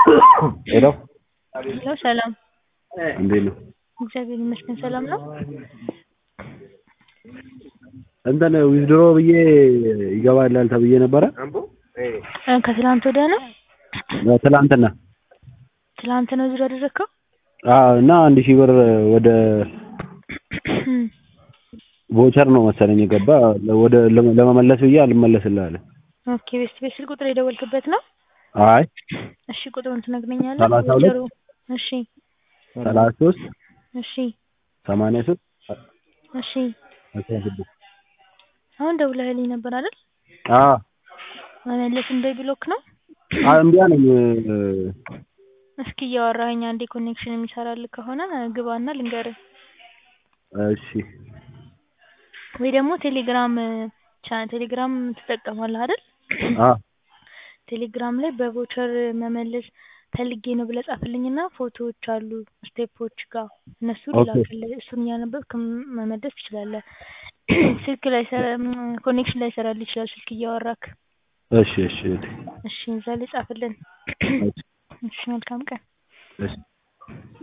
ሄሎ ሄሎ ሰላም፣ እንዴት ነው? እግዚአብሔር ይመስገን ሰላም ነው። እንትን ዊዝድሮ ብዬ ይገባላል ተብዬ ነበረ እ ከትላንት ወዲያ ነው ትላንትና። ትላንት ነው ዙር ያደረግከው? አዎ እና አንድ ሺህ ብር ወደ ቮቸር ነው መሰለኝ የገባ ወደ ለመመለስ ብዬ አልመለስልህ አለ። ኦኬ ቤስት ቤት ስልክ ቁጥር የደወልክበት ነው? አይ እሺ ቁጥሩን ትነግረኛለህ? ሰላሳ ሁለት ቮቸሩ እሺ ሰላሳ ሶስት እሺ ሰማንያ ሶስት እሺ አስራ ስድስት አሁን ደውለህልኝ ነበር አይደል? አዎ መመለስ እንደ ብሎክ ነው? አይ እምቢ አለኝ። እስኪ እያወራኸኝ አንዴ ኮኔክሽን የሚሰራልህ ከሆነ ግባና ልንገርህ እሺ ወይ ደግሞ ቴሌግራም ቻ ቴሌግራም ትጠቀማለህ አይደል? አዎ ቴሌግራም ላይ በቮቸር መመለስ ፈልጌ ነው ብለህ ጻፍልኝና ፎቶዎች አሉ ስቴፖች ጋር እነሱን ኦኬ። ላክልህ። እሱን እያነበብክ ም- መመለስ ትችላለህ። ስልክ ላይ ኮኔክሽን ላይ ይሰራልህ ይችላል ስልክ እያወራክ። እሺ እሺ እህቴ፣ እሺ እዛ ላይ ጻፍልን። እሺ እሺ መልካም ቀን። እሺ